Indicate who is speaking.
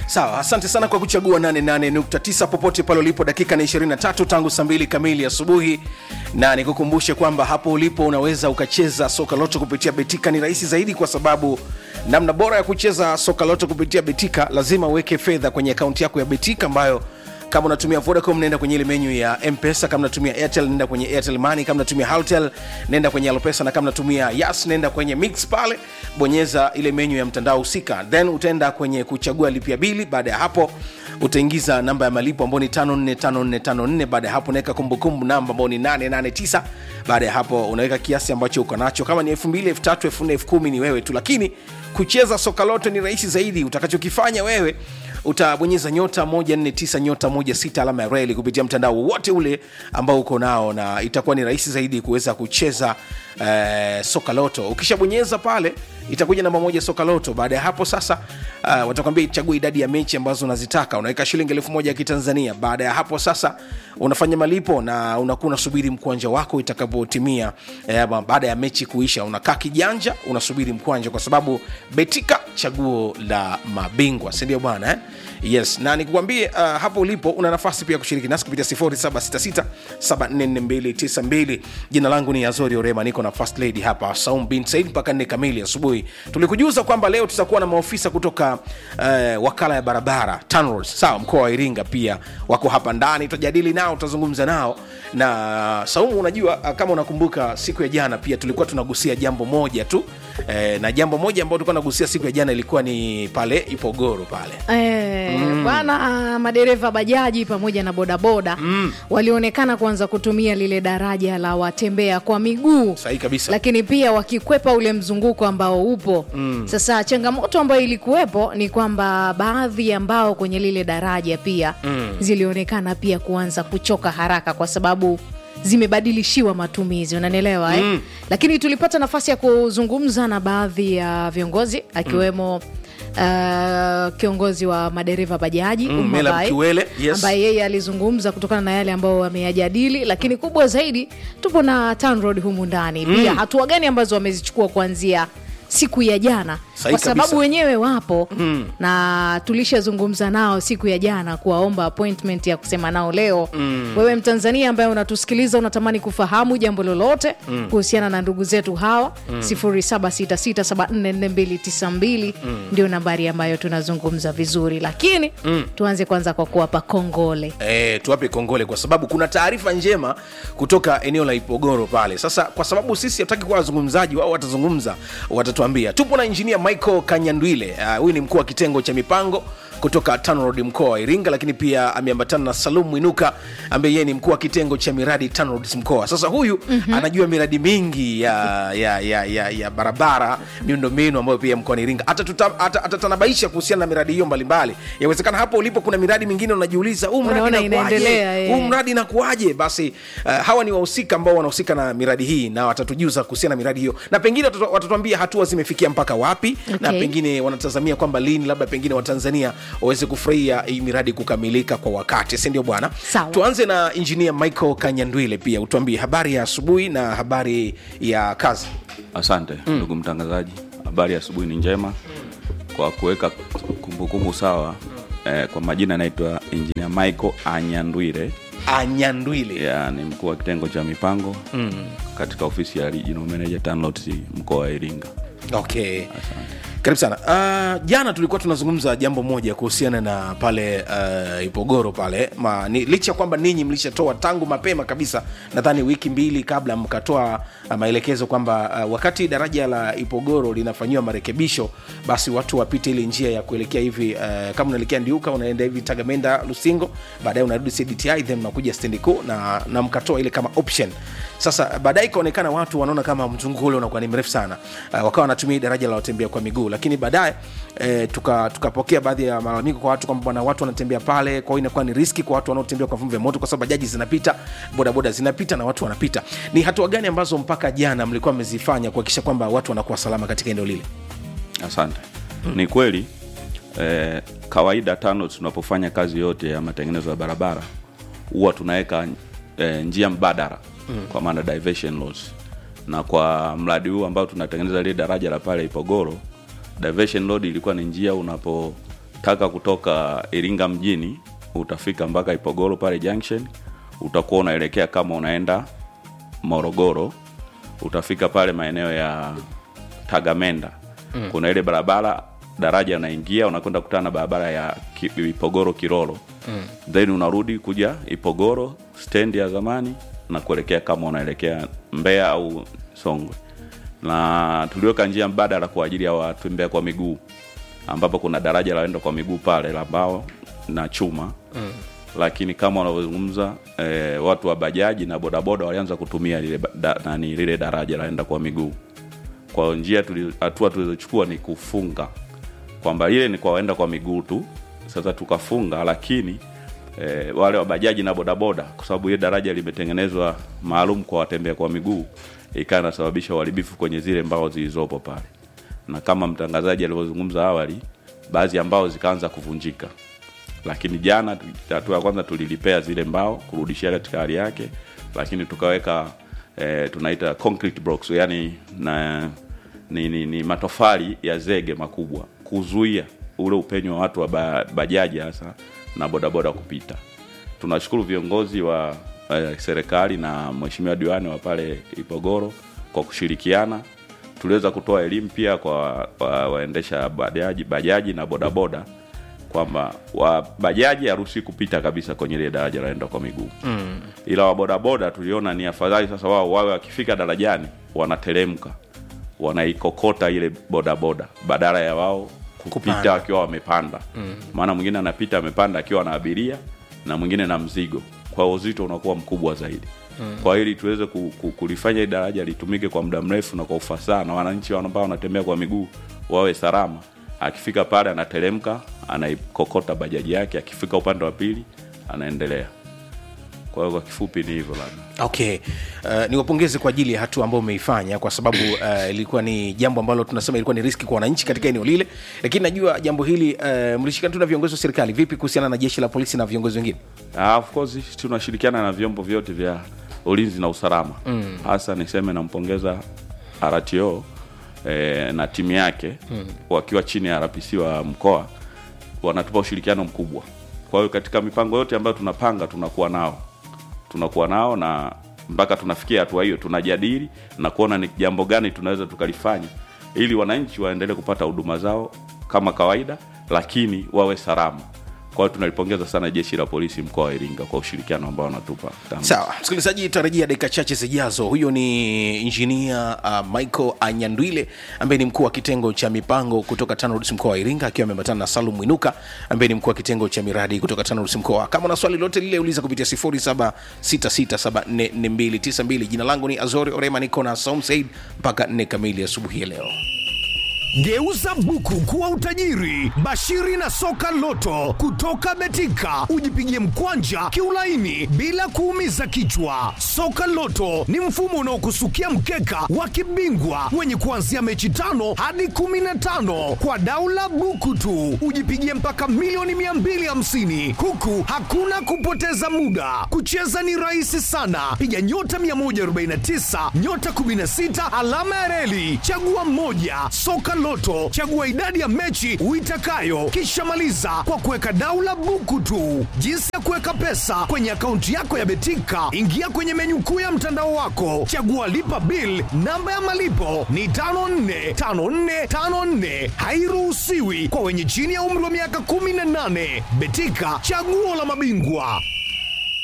Speaker 1: sawa asante sana kwa kuchagua 88.9 popote pale ulipo dakika ni 23 tangu saa 2 kamili asubuhi na nikukumbushe kwamba hapo ulipo unaweza ukacheza soka loto kupitia betika ni rahisi zaidi kwa sababu namna bora ya kucheza soka loto kupitia betika lazima uweke fedha kwenye akaunti yako ya betika ambayo kama unatumia vodacom nenda kwenye ile menyu ya mpesa kama unatumia airtel nenda kwenye airtel money kama unatumia haltel nenda kwenye alopesa na kama unatumia yas nenda kwenye mix pale bonyeza ile menyu ya mtandao husika then utaenda kwenye kuchagua lipia bili baada ya hapo utaingiza namba ya malipo ambao ni 545454 baada ya hapo unaweka kumbukumbu namba ambao ni 889 baada ya hapo unaweka kiasi ambacho uko nacho kama ni 2000 3000 4000 10000 ni wewe tu lakini kucheza soka lote ni rahisi zaidi utakachokifanya wewe utabonyeza nyota 149 nyota 16 alama ya reli kupitia mtandao wowote ule ambao uko nao na itakuwa ni rahisi zaidi kuweza kucheza eh, soka loto ukishabonyeza pale itakuja namba moja soka loto baada ya hapo sasa uh, watakwambia ichague idadi ya mechi ambazo unazitaka unaweka shilingi elfu moja ya kitanzania baada ya hapo sasa unafanya malipo na unakuwa unasubiri mkwanja wako itakapotimia eh, baada ya mechi kuisha unakaa kijanja unasubiri mkwanja kwa sababu betika chaguo la mabingwa sindio bwana eh? yes na nikukwambie uh, hapo ulipo una nafasi pia kushiriki nasi kupitia 0766744292 jina langu ni azori orema niko na first lady hapa saum bin said mpaka nne kamili asubuhi tulikujuza kwamba leo tutakuwa na maofisa kutoka uh, wakala ya barabara TANROADS, sawa mkoa wa iringa pia wako hapa ndani tutajadili nao tutazungumza nao na saumu unajua uh, kama unakumbuka siku ya jana pia tulikuwa tunagusia jambo moja tu eh, na jambo moja ambao tulikuwa tunagusia siku ya jana ilikuwa ni pale ipogoro pale
Speaker 2: Eh, bwana madereva bajaji pamoja na bodaboda mm. walionekana kuanza kutumia lile daraja la watembea kwa miguu
Speaker 1: sahihi kabisa
Speaker 2: lakini pia wakikwepa ule mzunguko ambao upo mm. sasa changamoto ambayo ilikuwepo ni kwamba baadhi ambao kwenye lile daraja pia mm. zilionekana pia kuanza kuchoka haraka kwa sababu zimebadilishiwa matumizi unanielewa eh? mm. lakini tulipata nafasi ya kuzungumza na baadhi ya viongozi akiwemo mm. Uh, kiongozi wa madereva bajaji
Speaker 1: Mm,
Speaker 2: Umma
Speaker 1: Mela
Speaker 2: Bai,
Speaker 1: Mkiwele, yes.
Speaker 2: ambaye yeye alizungumza kutokana na yale ambayo wameyajadili lakini kubwa zaidi tupo na TANROADS humu ndani pia hatua gani ambazo wamezichukua kuanzia siku ya jana
Speaker 1: Sahihi
Speaker 2: kwa sababu
Speaker 1: kabisa.
Speaker 2: wenyewe wapo mm. na tulishazungumza nao siku ya jana kuwaomba appointment ya kusema nao leo mm. wewe mtanzania ambaye unatusikiliza unatamani kufahamu jambo lolote mm. kuhusiana na ndugu zetu hawa mm. 0766744292 mm. ndio nambari ambayo tunazungumza vizuri lakini mm. tuanze kwanza kwa kuwapa kongole
Speaker 1: E, tuwape kongole kwa sababu kuna taarifa njema kutoka eneo la ipogoro pale sasa kwa sababu sisi hatutaki kuwa wazungumzaji wao watazungumza watatuambia tupo na injinia michael kanyandwile Ah, huyu uh, ni mkuu wa kitengo cha mipango kutoka tanrod mkoa wa iringa lakini pia ameambatana na salum mwinuka ambaye yeye ni mkuu wa kitengo cha miradi tanrods mkoa sasa huyu mm-hmm. anajua miradi mingi ya, ya, ya, ya, ya barabara miundombinu ambayo pia mkoani iringa Atatuta- ata- atatanabaisha kuhusiana na miradi hiyo mbalimbali yawezekana hapo ulipo kuna miradi mingine unajiuliza huu mradi
Speaker 2: Unaona
Speaker 1: inakuwaje?
Speaker 2: inaendelea, eh.
Speaker 1: huu mradi inakuwaje basi uh, hawa ni wahusika ambao wanahusika na miradi hii na watatujuza kuhusiana na miradi hiyo na pengine watatu- watatuambia hatua zimefikia mpaka wapi na
Speaker 2: Okay.
Speaker 1: pengine wanatazamia kwamba lini labda pengine watanzania waweze kufurahia hii miradi kukamilika kwa wakati si ndio bwana
Speaker 2: Sawa.
Speaker 1: tuanze na injinia michael kanyandwile pia utuambie habari ya asubuhi na habari ya kazi
Speaker 3: Asante ndugu mtangazaji, habari ya asubuhi ni njema. Kwa kuweka kumbukumbu sawa, eh, kwa majina anaitwa Engineer Michael Anyandwire
Speaker 1: anyandwile
Speaker 3: ya, ni mkuu wa kitengo cha mipango mm. katika ofisi ya Regional Manager TANROADS mkoa wa Iringa.
Speaker 1: okay karibu sana uh, jana tulikuwa tunazungumza jambo moja kuhusiana na pale uh, ipogoro pale Ma, ni, licha ya kwamba ninyi mlishatoa tangu mapema kabisa nadhani wiki mbili kabla mkatoa uh, maelekezo kwamba uh, wakati daraja la ipogoro linafanyiwa marekebisho basi watu wapite ile njia ya kuelekea hivi uh, kama unaelekea ndiuka unaenda hivi tagamenda lusingo baadaye unarudi cdti then unakuja stendi kuu na, na mkatoa ile kama option sasa baadaye ikaonekana watu wanaona kama mzunguko ule unakuwa ni mrefu sana uh, wakawa wanatumia hii daraja la watembea kwa miguu lakini baadaye eh, tukapokea tuka tukapokea baadhi ya malalamiko kwa watu kwamba bwana watu wanatembea pale kwa hiyo inakuwa ni riski kwa watu wanaotembea kwa vyombo vya moto kwa sababu bajaji zinapita bodaboda zinapita na watu wanapita ni hatua gani ambazo mpaka jana mlikuwa mmezifanya kuhakikisha kwamba watu wanakuwa salama katika eneo lile
Speaker 3: Asante. Ni kweli eh, kawaida TANROADS tunapofanya kazi yote ya matengenezo ya barabara huwa tunaweka eh, njia mbadala mm. kwa maana diversion laws, na kwa mradi huu ambao tunatengeneza lile daraja la pale Ipogoro, diversion road ilikuwa ni njia unapo ukitaka kutoka iringa mjini utafika mpaka ipogoro pale junction utakuwa unaelekea kama unaenda morogoro utafika pale maeneo ya tagamenda mm. kuna ile barabara daraja unaingia unakwenda kutana na barabara ya Ki- ipogoro kiroro mm. then unarudi kuja ipogoro stendi ya zamani na kuelekea kama unaelekea mbeya au songwe na tuliweka njia mbadala kwa ajili ya watembea kwa miguu ambapo kuna daraja la waenda kwa miguu pale la mbao na chuma mm. lakini kama wanavyozungumza eh, watu wa bajaji na bodaboda walianza kutumia lile, ba- da, nani, lile daraja laenda kwa miguu kwa hiyo njia tuli- hatua tulizochukua ni kufunga kwamba ile ni kwa waenda kwa miguu tu sasa tukafunga lakini e, wale wa bajaji na bodaboda kwa sababu ile daraja limetengenezwa maalum kwa watembea kwa miguu ikawa inasababisha uharibifu kwenye zile mbao zilizopo pale na kama mtangazaji alivyozungumza awali baadhi ya mbao zikaanza kuvunjika lakini jana tu- hatua ya kwanza tulilipea zile mbao kurudishia katika hali yake lakini tukaweka eh, tunaita concrete blocks yani na ni, ni, ni matofali ya zege makubwa kuzuia ule upenyo wa watu wa ba, bajaji hasa na bodaboda kupita tunashukuru viongozi wa eh, serikali na mheshimiwa diwani wa pale ipogoro kwa kushirikiana tuliweza kutoa elimu pia kwa wa- waendesha bajaji, bajaji na bodaboda kwamba wa bajaji haruhusi kupita kabisa kwenye ile daraja laenda kwa miguu mm. ila wabodaboda tuliona ni afadhali sasa wao wawe wakifika darajani wanateremka wanaikokota ile bodaboda badala ya wao kupita
Speaker 1: Kupanda.
Speaker 3: wakiwa wamepanda maana mwingine anapita amepanda akiwa na abiria na mwingine na mzigo kwa uzito unakuwa mkubwa zaidi mm. kwa ili tuweze ku, ku, kulifanya hili daraja litumike kwa muda mrefu na kwa ufasaha na wananchi ambao wanatembea kwa miguu wawe salama akifika pale anateremka anaikokota bajaji yake akifika upande wa pili anaendelea kwa hiyo kwa kifupi ni hivyo labda
Speaker 1: okay uh, niwapongeze kwa ajili ya hatua ambayo umeifanya kwa sababu uh, ilikuwa ni jambo ambalo tunasema ilikuwa ni riski kwa wananchi katika eneo lile lakini najua jambo hili uh, mlishikana tu na viongozi wa serikali vipi kuhusiana na jeshi la polisi na viongozi wengine
Speaker 3: Ah, of course tunashirikiana na vyombo vyote vya ulinzi na usalama mm. hasa niseme nampongeza RTO eh, na timu yake mm. wakiwa chini ya RPC wa mkoa wanatupa ushirikiano mkubwa kwa hiyo katika mipango yote ambayo tunapanga tunakuwa nao tunakuwa nao na mpaka tunafikia hatua hiyo tunajadili na kuona ni jambo gani tunaweza tukalifanya ili wananchi waendelee kupata huduma zao kama kawaida lakini wawe salama kwa hiyo tunalipongeza sana jeshi la polisi mkoa wa iringa kwa ushirikiano ambao wanatupa tangu
Speaker 1: sawa msikilizaji tarajia dakika chache zijazo huyo ni injinia uh, michael anyandwile ambaye ni mkuu wa kitengo cha mipango kutoka tanrods mkoa wa iringa akiwa ameambatana na salum mwinuka ambaye ni mkuu wa kitengo cha miradi kutoka tanrods mkoa kama una swali lote lile uliza kupitia 0766744292 jina langu ni azori orema niko na saum said mpaka 4 kamili asubuhi ya leo
Speaker 4: Geuza buku kuwa utajiri. Bashiri na soka loto kutoka Betika, ujipigie mkwanja kiulaini bila kuumiza kichwa. Soka loto ni mfumo unaokusukia mkeka wa kibingwa wenye kuanzia mechi tano hadi kumi na tano kwa daula buku tu, ujipigie mpaka milioni 250 huku hakuna kupoteza muda. Kucheza ni rahisi sana, piga nyota 149 nyota 16 alama ya reli, chagua mmoja. Soka Loto, chagua idadi ya mechi uitakayo, kisha maliza kwa kuweka daula buku tu. Jinsi ya kuweka pesa kwenye akaunti yako ya Betika, ingia kwenye menyu kuu ya mtandao wako, chagua lipa bill. Namba ya malipo ni 545454, hairuhusiwi kwa wenye chini ya umri wa miaka 18. Betika, chaguo la mabingwa.